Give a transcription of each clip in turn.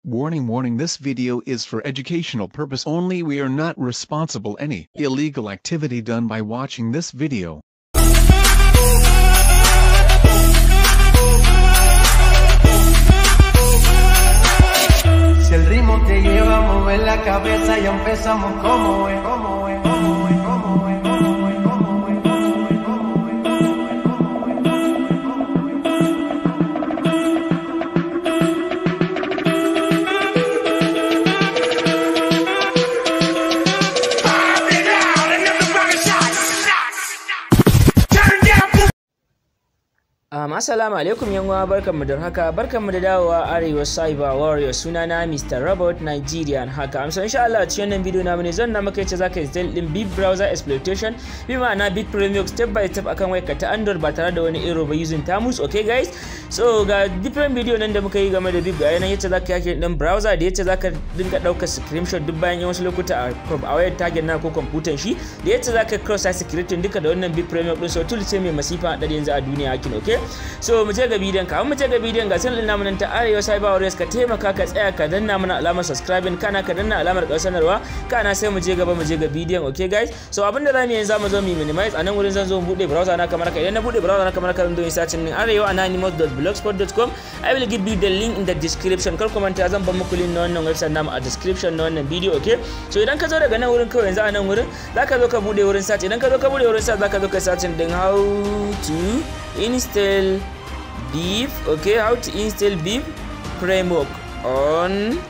Warning warning this video is for educational purpose only we are not responsible any illegal activity done by watching this video. Si el ritmo te lleva a mover la cabeza, ya empezamos como es, como es, como es, como es, como es, como es, como es, como es, como es, como es. Um, assalamu alaikum yan uwa barkanmu da haka barkanmu da dawowa arewa cyber warrior sunana Mr. Robot Nigerian haka amsa insha Allah cikin wannan bidiyo namu ne zan na maka yace zaka install din big browser exploitation bi ma'ana big premium step by step akan wayarka ta Android ba tare da wani error ba using Tamus okay guys so ga different video nan da muka yi game da big ga yanan yace zaka yake din browser da yace zaka dinga daukar screenshot duk bayan wasu lokuta a a wayar target na ko computer shi da yace zaka cross site security duka da wannan big premium din so tool ce mai masifa da yanzu a duniya hakin okay so mu je ga bidiyon ka mu je ga bidiyon ga sanin namu nan ta arewa cyber warriors ka taimaka ka tsaya ka danna mana alamar subscribing kana ka danna alamar ƙarshen sanarwa kana sai mu je gaba mu je ga bidiyon okay guys so abin da zamu yi yanzu zamu zo mu minimize a nan wurin zan zo mu bude browser na kamar ka idan na bude browser na kamar ka zan zo in search din arewa anonymous.blogspot.com i will give you the link in the description kar ku manta zan bar muku link na wannan website namu a description na wannan video okay so idan ka zo daga nan wurin kawai yanzu a nan wurin zaka zo ka bude wurin search idan ka zo ka bude wurin search zaka zo ka search din how to install beef okay how to install beef framework on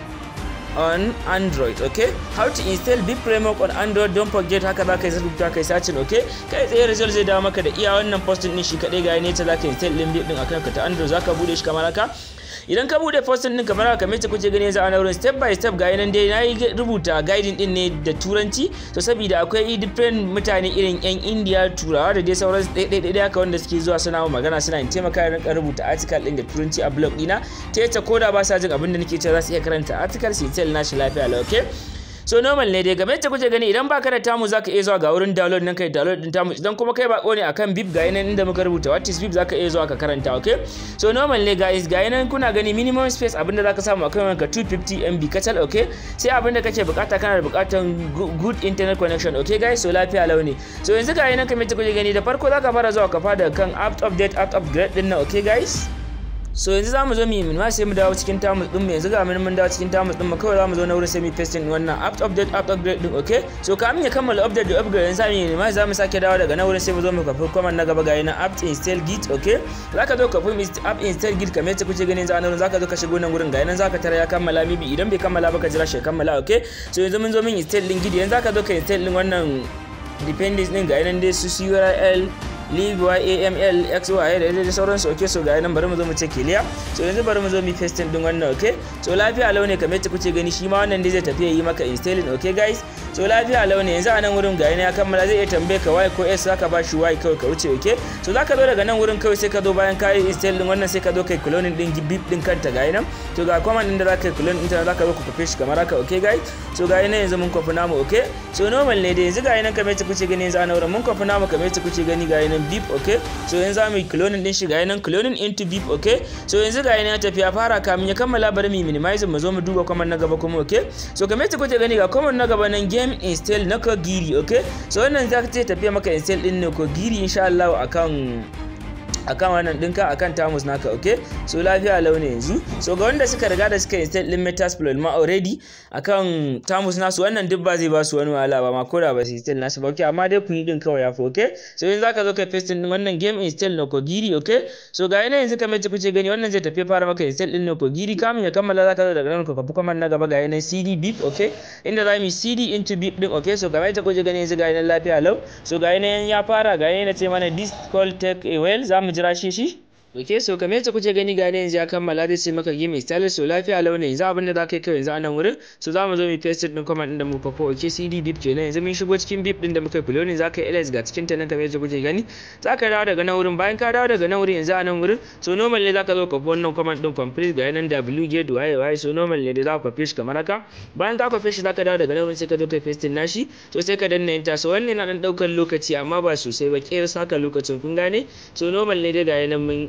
on android okay how to install beef framework on android don't forget haka za ka yi rubuta kai sacin okay kai tsaye result zai dawo maka da iya wannan posting din shi kadai ga ne ta za ka install din beef din akan ka ta android za ka bude shi kamar haka idan ka bude posting din kamar haka mace kuke gani yanzu a wurin step by step ga nan dai na rubuta guiding din ne da turanci to saboda akwai different mutane irin yan india turawa da dai sauran ɗaiɗaiɗai haka wanda suke zuwa suna magana suna in taimaka da rinka rubuta article din da turanci a blog dina ta yace ko da ba sa jin abin da nake cewa za su iya karanta article su tell nashi lafiya lau okay so normal ne dai game da kuke gani idan baka da tamu zaka iya zuwa ga wurin download nan kai download din tamu idan kuma kai bako ne akan bib ga yanan inda muka rubuta what is bib zaka iya zuwa ka karanta okay so normal ne guys ga yanan kuna gani minimum space abinda zaka samu akan wanka 250 MB kacal okay sai abinda kake bukata kana da bukatan good internet connection okay guys so lafiya launi so yanzu ga yanan kamar kuke gani da farko zaka fara zuwa ka fada kan app update app upgrade din nan okay guys so yanzu zamu zo mu yi minima sai mu dawo cikin tamus din mu yanzu ga mun dawo cikin tamus din mu kawai zamu zo na wurin sai mu pasting wannan app update app upgrade din okay so kamin ya kammala update da upgrade yanzu zamu yi minima zamu sake dawo daga na wurin sai mu zo mu kafi command na gaba ga yana app install git okay zaka zo ka fi app install git kamar yadda kuke gani yanzu a nan zaka zo ka shigo nan wurin ga yana zaka tara ya kammala mibi idan bai kammala ba ka jira shi kammala okay so yanzu mun zo mun install din git yanzu zaka zo ka install din wannan dependency din ga yana dai su url leave yaml xy da da sauransu ok so ga nan bari mu zo mu ce kiliya so yanzu bari mu zo mu pasting din wannan ok so lafiya launi kamar yadda kuke gani shi ma wannan dai zai tafi yi maka installing ok guys so lafiya launi yanzu a nan wurin ga ya kammala zai iya tambaye ka y ko s zaka ba shi y kawai ka wuce ok so zaka zo daga nan wurin kawai sai ka zo bayan ka yi install din wannan sai ka zo kai cloning din bip din kanta ga nan to ga command din da zaka yi clone din ta zaka zo ku kofe shi kamar haka ok guys so ga nan yanzu mun kofi namu ok so normal ne dai yanzu ga nan kamar yadda kuke gani yanzu a nan wurin mun kofi namu kamar yadda kuke gani ga nan beep okay so yanzu zamu yi cloning din shi ga nan cloning into beep okay so yanzu ga ya tafi ya fara kamin ya kammala bari mu minimize mu zo mu duba command na gaba kuma okay so kamar yadda kuke gani ga command na gaba nan game install na kogiri okay so wannan za ka ce tafiya maka install din ne kogiri insha Allah akan akan wannan dinka akan tamus naka okay so lafiya launi yanzu so ga wanda suka riga da suka install din metasploit ma already akan tamus nasu wannan duk ba zai ba su wani wahala ba ma ko da ba su install nasu ba okay amma dai kun yi din kawai yafi okay so yanzu zaka zo ka paste din wannan game install na kogiri okay so ga yana yanzu kamar yadda kuke gani wannan zai tafi fara maka install din na kogiri kamin ya kammala zaka zo daga nan ka kafi kuma na gaba ga yana cd beep okay inda za mu yi cd into beep din okay so kamar yadda kuke gani yanzu ga yana lafiya lau so ga yana ya fara ga yana ce mana this call take a while za mu jira shi shi ok so kamar yadda kuke gani gane yanzu ya kammala zai sai maka game installer so lafiya launi yanzu abin da za ka yi kawai yanzu a nan wurin so za mu zo mu paste din command din da mu fafo ok cd bip kenan yanzu mun shigo cikin bip din da muka yi ne za ka yi ls ga cikin ta nan kamar yadda kuke gani za ka dawo daga nan wurin bayan ka dawo daga nan wurin yanzu a nan wurin so normal ne za ka zo ka fi wannan command din complete ga yanan w get waye waye so normal ne da za ka shi kamar haka bayan ka kwafe shi za ka dawo daga nan wurin sai ka zo ka paste nashi so sai ka danna enter so wannan yana dan daukar lokaci amma ba sosai ba kera saka lokacin kun gane so normal ne dai ga yanan mun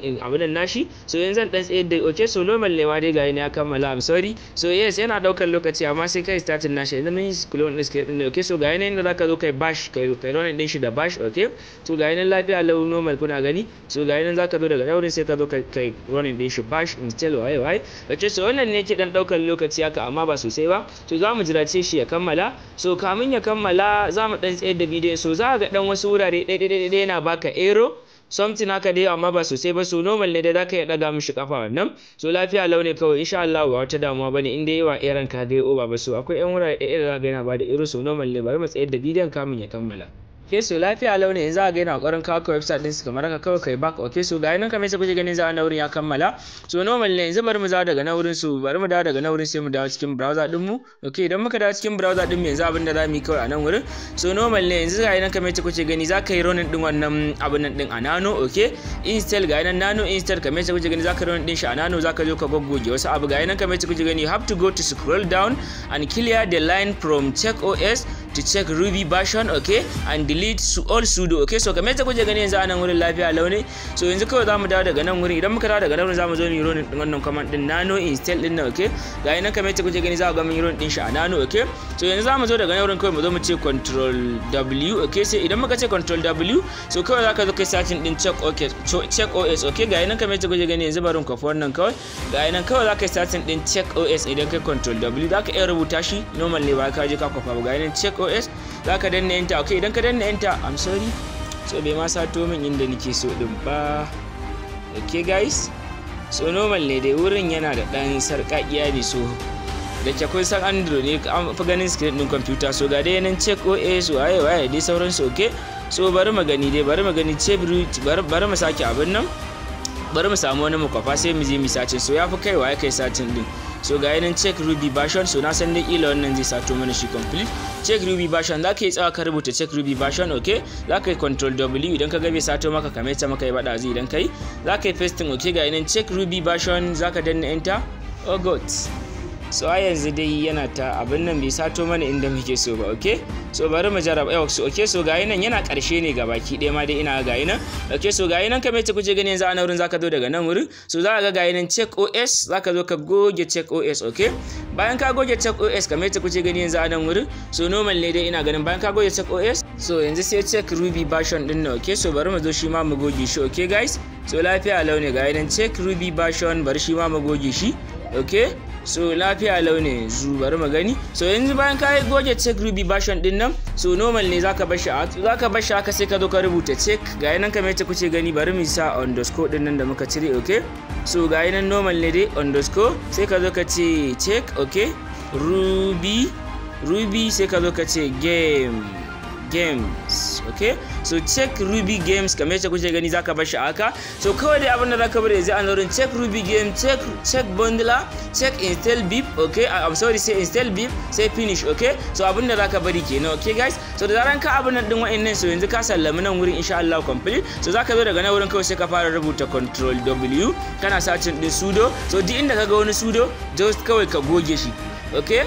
abin nan nashi so yanzu zan dan tsaye da okay so normal ne ma dai ga ya kammala I'm sorry so yes yana daukar lokaci amma sai kai starting nashi idan mun yi clone din script din okay so ga yana inda zaka zo kai bash kai kai run din shi da bash okay so ga yana lafiya lau normal kuna gani so ga yana zaka zo daga daurin sai ka zo kai kai run din shi bash install waye waye okay so wannan ne ke dan daukar lokaci haka amma ba sosai ba so za mu jirace shi ya kammala so kamin ya kammala za mu dan tsayar da bidiyon so za ga dan wasu wurare ɗaya yana baka ero something haka dai amma ba sosai ba so normal ne dai zaka iya daga mishi kafa wannan so lafiya launi kawai insha Allah ba wata damuwa bane in dai yawa eran ka dai over ba so akwai yan wurare ɗaya da zaka yana bada ero so normal ne bari mu tsayar da bidiyon kamin ya kammala okay so lafiya launi yanzu a ga yana kokarin kawo ka website din su kamar haka kawai kai back okay so ga nan kamar yadda kuke ganin za a na wurin ya kammala so normal ne yanzu bari mu dawo daga na wurin su bari mu dawo daga na wurin sai mu dawo cikin browser din mu okay idan muka dawo cikin browser din mu yanzu abin da zamu yi kawai a nan wurin so normal ne yanzu ga nan kamar yadda kuke gani za ka yi running din wannan abin nan din a nano okay install ga nan nano install kamar yadda kuke gani za ka running din shi a nano za ka zo ka goggoge wasu abu ga nan kamar yadda kuke gani you have to go to scroll down and clear the line from check os to check ruby version okay and delete su all sudo okay so kamar yadda kuke gani yanzu a nan wurin lafiya launi so yanzu kawai zamu dawo daga nan wurin idan muka dawo daga nan wurin zamu zo mu yi running din wannan command din nano install din nan okay ga nan kamar yadda kuke gani za ku ga mun yi running din shi a nano okay so yanzu zamu zo daga nan wurin kawai mu zo mu ce control w okay sai idan muka ce control w so kawai zaka zo kai searching din check okay check os okay ga nan kamar yadda kuke gani yanzu barin kwafi wannan kawai ga nan kawai zaka yi searching din check os idan kai control w zaka iya rubuta shi normal ne ba ka je ka kwafa ba ga nan check os za ka danna enter okay idan ka danna enter i'm sorry so bai ma sato min inda nake so din ba okay guys so normal ne dai wurin yana da dan sarƙaƙiya ne so da ke kun san android ne an fi ganin screen din computer so ga dai nan check os waye waye dai sauransu okay so bari mu gani dai bari mu gani check bari mu sake abin nan bari mu samu wani mukwafa sai mu je mu sacin so ya fi kaiwa ya kai satin din so ga yanan check ruby version so na san dai ila wannan zai sato mana shi complete check ruby version za ka yi tsawa ka rubuta check ruby version okay za ka yi control w idan ka ga bai sato maka kamar ta maka ya bada zai idan kai za ka yi pasting okay ga yanan check ruby version za ka danna enter oh god so a yanzu dai yana ta abin nan bai sato mana inda muke so ba okay so bari mu jarraba yau so okay so gayi nan yana karshe ne ga baki ɗaya ma dai ina gayi nan okay so gayi nan kamar yadda kuke gani yanzu a nan wurin zaka zo daga nan wurin so za ka ga gayi nan check os zaka zo ka goge check os okay bayan ka goge check os kamar yadda kuke gani yanzu a nan wurin so normal ne dai ina ganin bayan ka goge check os so yanzu sai check ruby version din nan okay so bari mu zo shi ma mu goge shi okay guys so lafiya launi gayi nan check ruby version bari shi ma mu goge shi okay so lafiya launi yanzu bari mu gani so yanzu bayan ka yi goge check ruby version din nan so normal ne zaka bar shi zaka bar shi haka sai ka zo ka rubuta check ga nan kamar yadda kuke gani bari mu sa underscore din nan da muka cire okay so ga nan normal ne dai underscore sai ka zo ka ce check okay ruby ruby sai ka zo ka ce game games okay so check ruby games kamar yadda kuke gani zaka bar shi haka so kawai dai abin da zaka bari yanzu a wurin check ruby game check check bundler check install bip okay i'm sorry say install bip sai finish okay so abin da zaka bari kenan okay guys so da zaran ka abin nan din wa'annan so yanzu ka sallami nan wurin insha Allah complete so zaka zo daga nan wurin kawai sai ka fara rubuta control w kana sacin din sudo so duk inda kaga wani sudo just kawai ka goge shi okay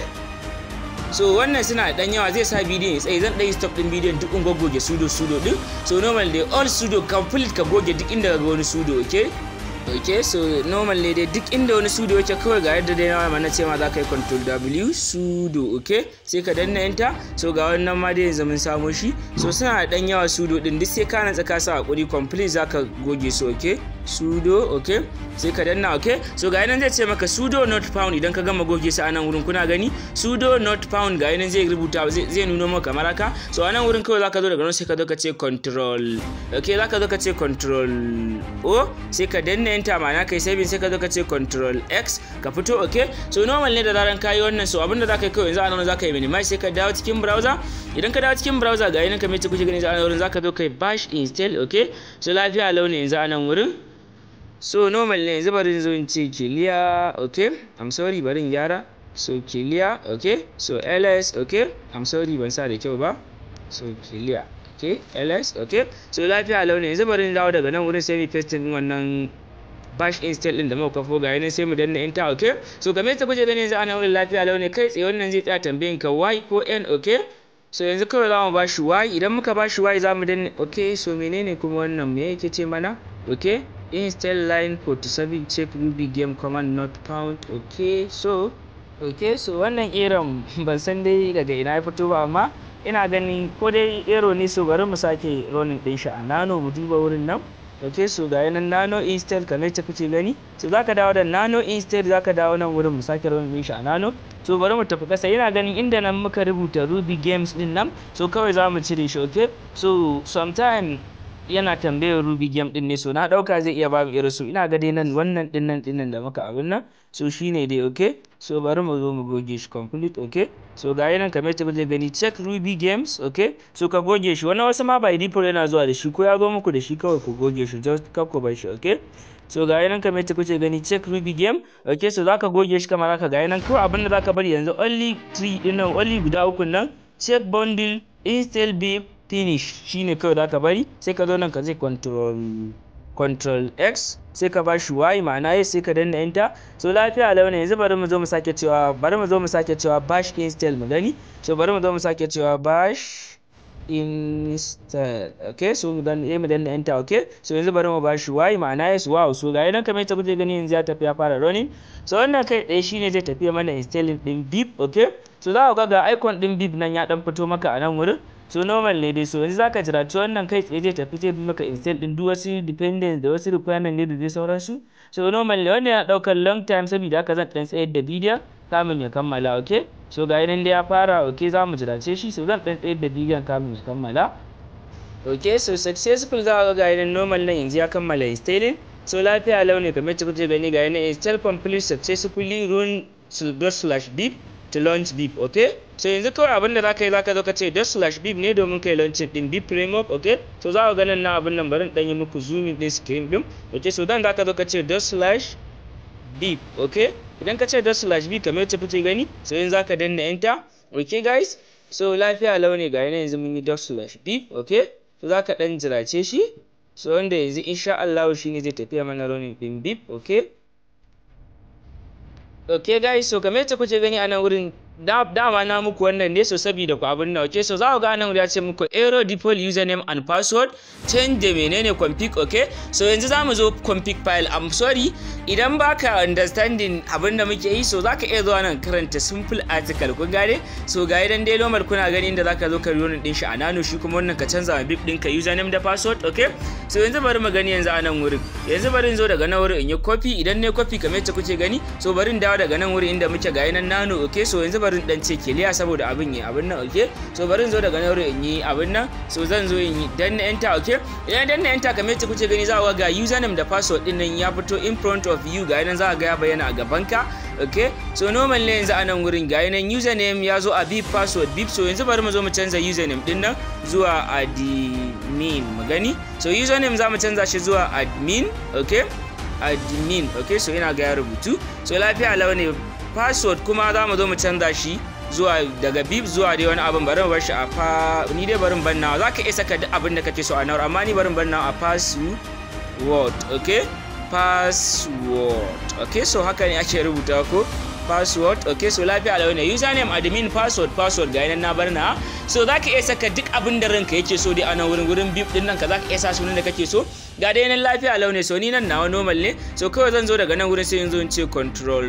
so wannan suna da dan yawa zai sa bidiyon ya tsaye zan ɗaya stop din bidiyon duk in goge sudo sudo din so normal dai all sudo complete ka goge duk inda ga wani sudo okay ok so normal ne dai duk inda wani sudo yake kawai ga yadda dai na na ce ma za ka yi control w sudo ok sai ka danna enter so ga wannan ma dai yanzu mun samo shi so suna da dan yawa sudo din duk sai ka natsa ka sa hakuri complete za ka goge su ok sudo ok sai ka danna ok so ga nan zai ce maka sudo not found idan ka gama goge su a nan wurin kuna gani sudo not found ga nan zai rubuta zai nuno maka kamar haka so a nan wurin kawai zaka zo daga nan sai ka zo ka ce control ok zaka zo ka ce control o sai ka danna enter ma'ana kai saving sai ka zo ka ce control x ka fito ok so normal ne da zaran kayi wannan so abinda zaka yi kawai yanzu a nan zaka yi minimize sai ka dawo cikin browser idan ka dawo cikin browser ga nan kamar yadda kuke gani a nan wurin zaka zo kai bash install ok so lafiya launi yanzu a nan wurin so normal ne yanzu bari zo in ce clear okay i'm sorry bari in gyara so clear okay so ls okay i'm sorry ban sa da kyau ba so clear okay ls okay so lafiya launi yanzu bari in dawo daga nan wurin sai mu paste din wannan bash install din da muka kafo ga yanan sai mu danna enter okay so game ta kuje gani yanzu ana wurin lafiya launi kai tsaye wannan zai tsaya tambayin ka y ko n okay so yanzu kawai za mu ba shi y idan muka ba shi y za mu danna okay so menene kuma wannan me yake ce mana okay install line 47 check ruby game command not found okay so okay so wannan eron ban san dai daga ina ya fito ba amma ina ganin ko dai ero ne so bari mu sake running din shi a nano mu duba wurin nan ok so ga yanan nano install kamar ta kuce gani so zaka dawo da nano install zaka dawo nan wurin mu sake running din shi a nano so bari mu tafi kasa yana ganin inda nan muka rubuta ruby games din nan so kawai za mu cire shi ok so sometime yana tambayar ruby game din ne so na dauka zai iya bamu irin su ina ga dai nan wannan din nan din nan da muka abin nan so shine dai okay so bari mu zo mu goge shi complete okay so ga nan kamar yadda zai gani check ruby games okay so ka goge shi wannan wasu ma by default yana zuwa da shi ko ya zo muku da shi kawai ku goge shi just kar ku bar shi okay so ga nan kamar yadda kuke gani check ruby game okay so zaka goge shi kamar haka ga nan kawai abin da zaka bari yanzu only 3 din nan only guda uku nan check bundle install bip finish shine kawai zaka bari sai ka zo nan ka zai control control x sai ka ba shi y ma'ana ya sai ka danna enter so lafiya launi yanzu bari mu zo mu sake cewa bari mu zo mu sake cewa bash install mu gani so bari mu zo mu sake cewa bash install okay so dan eh mu danna enter okay so yanzu bari mu ba shi y ma'ana yes wow so ga nan kamar yadda kuke gani yanzu ya tafi ya fara running so wannan kai ɗaya shine zai tafi mana installing din bip okay so za ku ga ga icon din bip nan ya dan fito maka a nan wurin so normal ne dai so yanzu zaka jira to wannan kai tsaye zai tafi zai maka install din duk wasu dependence da wasu requirement ne da dai sauransu so normal ne wannan yana daukar long time saboda haka zan dan tsayar da bidiyon kamin ya kammala okay so ga nan dai ya fara okay za mu jirace shi so zan dan tsayar da bidiyon kamin ya kammala okay so successful za ka ga nan normal nan yanzu ya kammala installing so lafiya launi kamar ta kuke gani ga nan install complete successfully run slash bip to launch bip okay so yanzu kawai abinda za ka yi za ka zo ka ce dot slash bip ne domin kai launching din bip framework okay so za ka ganin na abin nan bari dan yi muku zooming din screen din okay so dan za ka zo ka ce dot slash bip okay idan ka ce dot slash bip kamar yadda kuke gani so yanzu za ka danna enter okay guys so lafiya launi ga yana yanzu mun yi dot slash bip okay so za ka dan jirace shi so wanda yanzu insha Allah shine zai tafiya mana running din bip okay okay guys so kamar yadda kuke gani a nan wurin dama na muku wannan ne so saboda ku abin nan okay so za ku ga nan ya ce muku error default username and password change da menene config okay so yanzu za mu zo config file i'm sorry idan baka understanding abin da muke yi so zaka iya zuwa nan karanta simple article kun gane so ga idan dai normal kuna gani inda zaka zo ka yi din shi a nano shi kuma wannan ka canza ma bip ɗinka username da password okay so yanzu bari mu gani yanzu a nan wurin yanzu bari in zo daga nan wurin in yi copy idan ne copy kamar yadda kuke gani so bari in dawo daga nan wurin inda muke ga nan nano okay so yanzu bari in dan ce kiliya saboda abin yi abin nan okay so bari in zo daga nan wurin in yi abin nan so zan zo in yi danna enter okay idan danna enter kamar yadda kuke gani za ku ga username da password din nan ya fito in front of you ga nan za ga ya bayyana a gaban ka okay so normal ne yanzu a nan wurin ga nan username ya zo a bip password bip so yanzu bari mu zo mu canza username din nan zuwa admin mu gani so username za mu canza shi zuwa admin okay admin okay so ina ga ya rubutu so lafiya launi password kuma za mu zo mu canza shi zuwa daga bip zuwa dai wani abin bari mu bar shi a fa ni dai barin banna za ka iya saka duk abin da kake so a nawar amma ni barin banna a password okay password okay so haka ne ake rubuta ko password okay so lafiya lau ne username admin password password ga nan na bar na so za ka iya saka duk abin da ranka yake so dai a nan wurin wurin bip din nan ka za ka iya sa sunan da kake so ga dai nan lafiya lau ne so ni nan nawa normal ne so kawai zan zo daga nan wurin sai in zo in ce control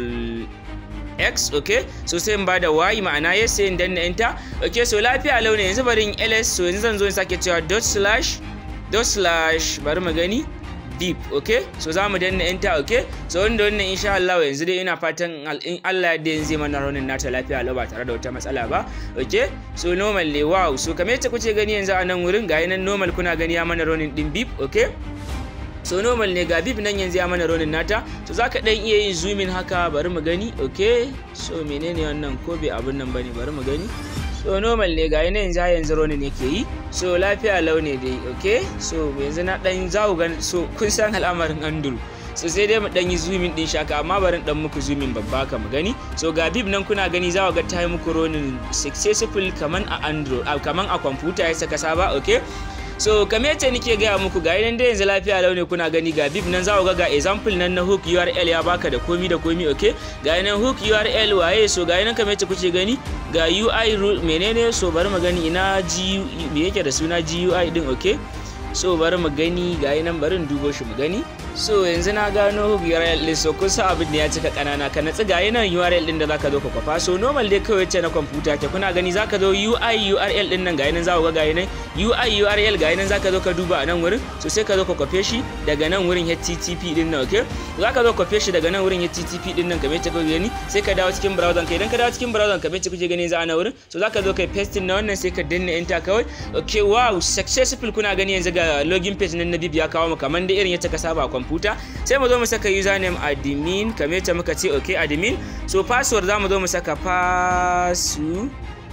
x okay so sai in bada y ma'ana yes sai in danna enter okay so lafiya lau ne yanzu bari in ls so yanzu zan zo in sake cewa dot slash dot slash bari mu gani deep okay so za mu danna enter okay so wanda wannan insha Allah yanzu dai ina fatan in Allah ya yanzu zai mana raunin nata lafiya lau ba tare da wata matsala ba okay so normal ne wow so kamar yadda kuke gani yanzu a nan wurin ga nan normal kuna gani ya mana raunin din beep okay so normal ne ga bib nan yanzu ya mana ronin nata so zaka dan iya yin zoomin haka bari mu gani okay so menene wannan ko bai abun nan bane bari mu gani so normal ne ga yanzu yanzu ronin yake yi so lafiya launi dai okay so yanzu na dan zaku gani so kun san al'amarin andrew so sai dai mu dan yi zoomin din shaka amma bari dan muku zoomin babba ka mu gani so ga bib nan kuna gani za ga ta yi muku ronin successful kaman a android kaman a computer ya saka saba okay so kamar yadda nake gaya muku ga nan da yanzu lafiya launi kuna gani ga bib nan za ku ga ga example nan na hook url ya baka da komi da komi okay ga nan hook url waye so ga nan kamar yadda kuke gani ga ui menene so bari mu gani ina gu me yake da suna gui din okay so bari mu gani ga nan bari in dubo shi mu gani so yanzu na gano URL din so kun san abin da ya cika kanana ka natsi ga yanan URL din da zaka zo ka kwafa so normal dai kawai ce na kwamfuta ke kuna gani zaka zo UI URL din nan ga yanan za ku ga ga yanan UI URL ga yanan zaka zo ka duba a nan wurin so sai ka zo ka kwafe shi daga nan wurin HTTP din nan okay zaka zo ka kwafe shi daga nan wurin HTTP din nan kamar yadda kuke gani sai ka dawo cikin browser ka idan ka dawo cikin browser kamar yadda kuke gani za a na wurin so zaka zo kai pasting na wannan sai ka danna enter kawai okay wow successful kuna gani yanzu ga login page nan na bib ya kawo mu kamar da irin yadda ka saba a kwamfuta sai mu zo mu saka username admin kamar yadda muka ce okay admin so password za mu zo mu saka password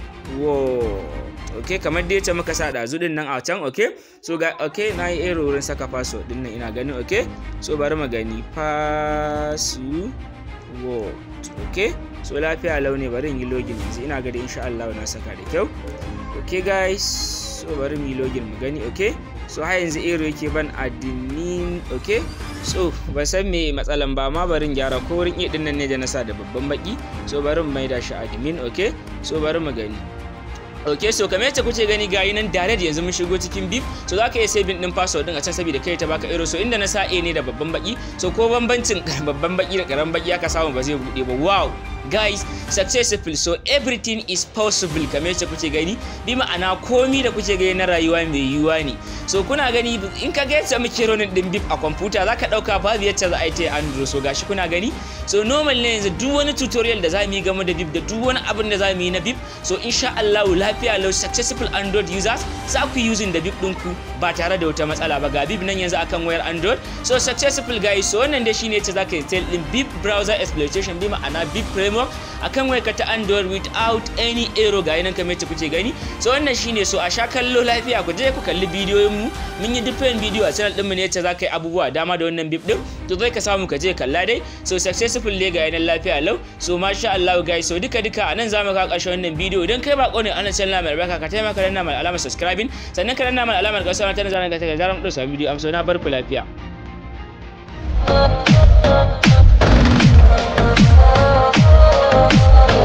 okay kamar da yadda muka sa ɗazu din nan a can okay so ga okay na yi error wurin saka password din nan ina ganin okay so bari mu gani password okay so lafiya launi bari in yi login yanzu ina ga da insha Allah na saka da kyau okay guys so bari mu yi login mu gani okay so har yanzu ero yake ban admin okay so ban san me matsalan ba ma barin gyara ko wurin iya dinnan ne da na sa da babban baki so bari mu maida shi admin okay so bari mu gani ok so kamar yadda kuke gani gayi nan direct yanzu mun shigo cikin bip so za ka iya saving din password din a can saboda kai ta baka ero so inda na sa a ne da babban baki so ko bambancin babban baki da karamin baki aka samu ba zai bude ba wow guys successful so everything is possible kamar yadda kuke gani bi ma'ana komi da kuke gani na rayuwa mai yiwuwa ne so kuna gani in ka ga yadda muke ronin din bip a kwamfuta za ka dauka babu yadda za a yi ta android so gashi kuna gani so normal ne yanzu duk wani tutorial da za mu yi game da bip da duk wani abin da za mu yi na bip so insha Allah lafiya lau successful android users za ku using da bip ɗinku ba tare da wata matsala ba ga bip nan yanzu akan wayar android so successful guys so wannan dai shine yace zaka install din bip browser exploitation bi ma'ana bip framework akan wayar ka ta android without any error ga nan kamar yadda kuke gani so wannan shine so a sha kallo lafiya ku je ku kalli bidiyoyin mu mun yi different video a channel din mu ne yace zaka yi abubuwa dama da wannan bip din to zai ka samu ka je kalla dai so successful ne ga yanan lafiya lau so masha Allah guys so duka duka anan zamu ka karshen wannan bidiyo idan kai bako ne anan channel mai albarka ka taimaka danna mai alamar subscribing sannan ka danna mai alamar kasuwa ta zanen ka ta zaran mu dauka bidiyo amsa na bar ku lafiya Thank you.